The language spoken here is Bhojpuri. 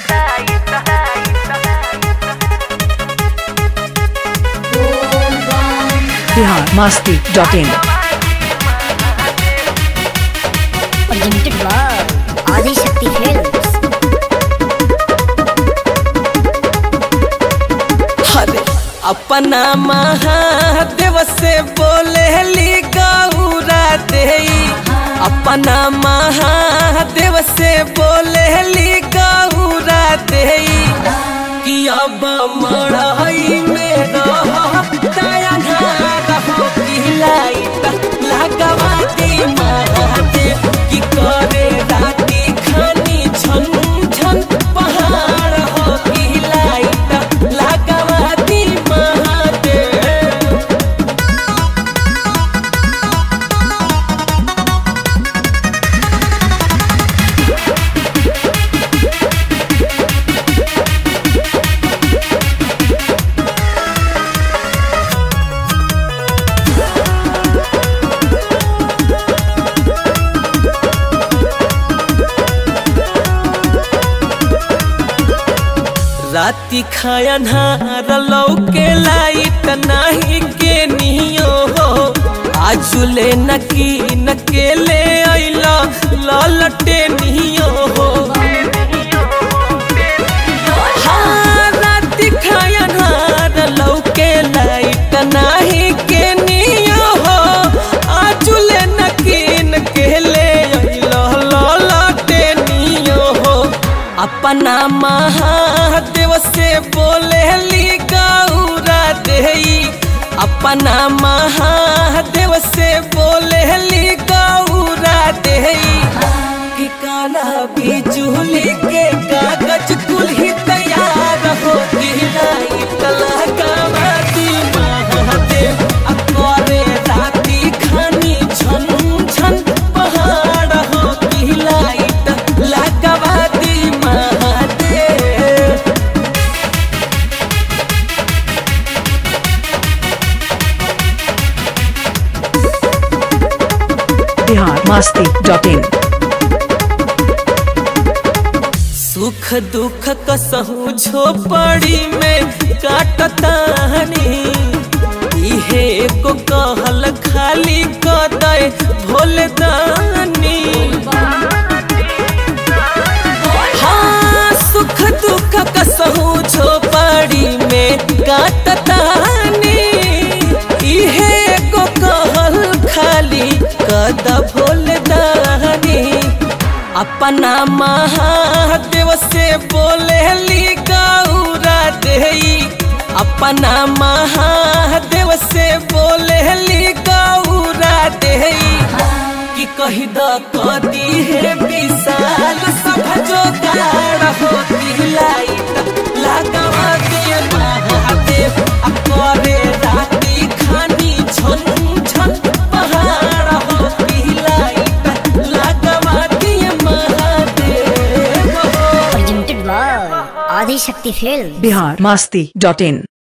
Bihar Masti dot in presented by Adi Shakti Films. अरे अपना महादेव से बोले ली गौरा दे अपना महादेव से बोले ली गौरा दे कि अब मड़ई में रह दया रहो कि लाइट लगवा दी महादेव कि करे राती खानी छन छन पहाड़ हो कि लाइट लगवा दी महादेव राती खाया नार लौके लाइट नाही के नियो हो आजुले नकी नकेले आइला ललटे नियो हो हाँ, राती खाया नार लौके लाइट नाही के नियो हो आजुले नकी नकेले आइला ललटे नियो हो अपना महादेव से बोले ली गौरा देई अपना महादेव से बोले ली गौरा देई कि काला बिजुली के कागज कुल ही तैयार हो गिराई तलहकावा दी महादेव आ करे राती खानी छन छन पहाड़ हो कि लाइट लगवा दी महादेव बिहार मस्ती डॉट इन सुख दुख कसहू झोपड़ी में काटतानी इहे को कहल खाली कदय भोलदानी हाँ सुख दुख कसहू झोपड़ी में काटतानी इहे को कहल खाली कद भोलदानी अपना महादेव से बोले ली गौरा देई अपना महादेव से बोले ली गौरा देई कि कही द कदी है विशाल सब जोगाड़ होती लाइट लगवा दे महादेव आ करे राती खानी छन छन पहाड़ होती लाइट लगवा दे Mahadev Presented by Adi Shakti Films. Bihar Masti dot in